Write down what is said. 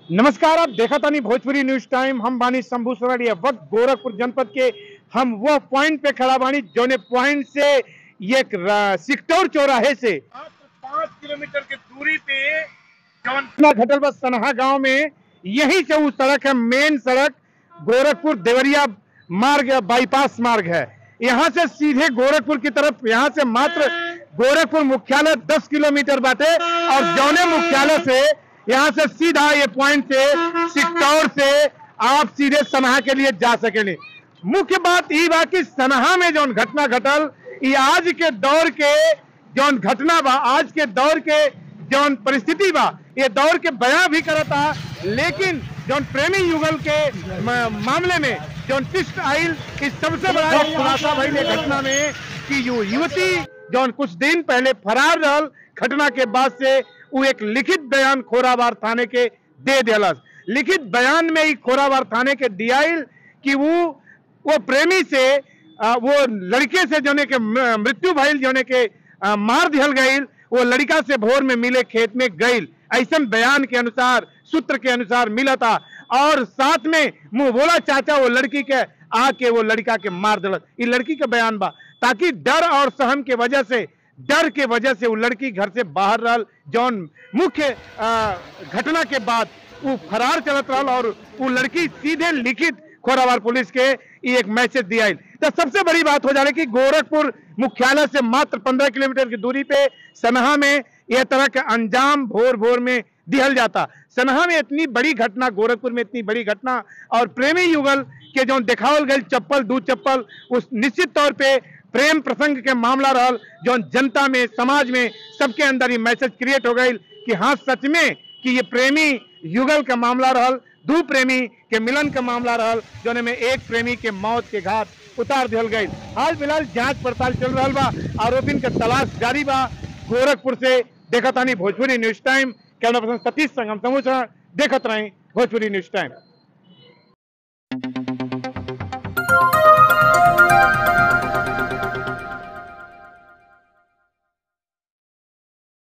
नमस्कार आप देखा तानी भोजपुरी न्यूज टाइम हम बानी शंभू सराड़ी वक्त गोरखपुर जनपद के हम वो पॉइंट पे खड़ा बानी जोने पॉइंट से ये एक रा- सिकटौर चौराहे से मात्र पाँच किलोमीटर की दूरी पे जौन घटल बस सनहा गांव में यही से वो सड़क है मेन सड़क गोरखपुर देवरिया मार्ग बाईपास मार्ग है यहाँ से सीधे गोरखपुर की तरफ यहाँ से मात्र गोरखपुर मुख्यालय 10 किलोमीटर बाटे और जौने मुख्यालय से यहाँ से सीधा ये पॉइंट से सिकटौर से आप सीधे सनहा के लिए जा सकेंगे मुख्य बात ई बा कि सनहा में जौन घटना घटल ये आज के दौर के जौन घटना बा आज के दौर के जौन परिस्थिति बा ये दौर के बयां भी करता लेकिन जौन प्रेमी युगल के म- मामले में जौन ट्विस्ट आइल इस सबसे बड़ा एक खुलासा भइल ये घटना में कि यु युवती जौन कुछ दिन पहले फरार रहल घटना के बाद से वो एक लिखित बयान खोराबार थाने के दे दिलस लिखित बयान में ही खोराबार थाने के दियाइल कि वो वो प्रेमी से आ, वो लड़के से जोने के म- मृत्यु भइल जोने के आ, मार दिहल गईल वो लड़का से भोर में मिले खेत में गईल ऐसा बयान के अनुसार सूत्र के अनुसार मिला था और साथ में मुंह बोला चाचा वो लड़की के आके वो लड़का के मार दिलक ये लड़की का बयान बा ताकि डर और सहम के वजह से डर के वजह से वो लड़की घर से बाहर रहल जौन मुख्य आ, घटना के बाद वो फरार चलत रहल और वो लड़की सीधे लिखित खोराबार पुलिस के ये एक मैसेज दिया तो सबसे बड़ी बात हो जा रही कि गोरखपुर मुख्यालय से मात्र 15 किलोमीटर की दूरी पे सनहा में यह तरह के अंजाम भोर भोर में दिहल जाता सनहा में इतनी बड़ी घटना गोरखपुर में इतनी बड़ी घटना और प्रेमी युगल के जो दिखावल गई चप्पल दू चप्पल उस निश्चित तौर पे प्रेम प्रसंग के मामला रहल जो जनता में समाज में सबके अंदर ये मैसेज क्रिएट हो गई कि हाँ सच में कि ये प्रेमी युगल का मामला रहल दू प्रेमी के मिलन का मामला रहल जोने में एक प्रेमी के मौत के घाट उतार दिहल गई हाल फिलहाल जांच पड़ताल चल रहा बा आरोपिन का तलाश जारी बा गोरखपुर से देखा तानी Bhojpuri news time camera person Satish Sangam समूचा देखत रही भोजपुरी न्यूज टाइम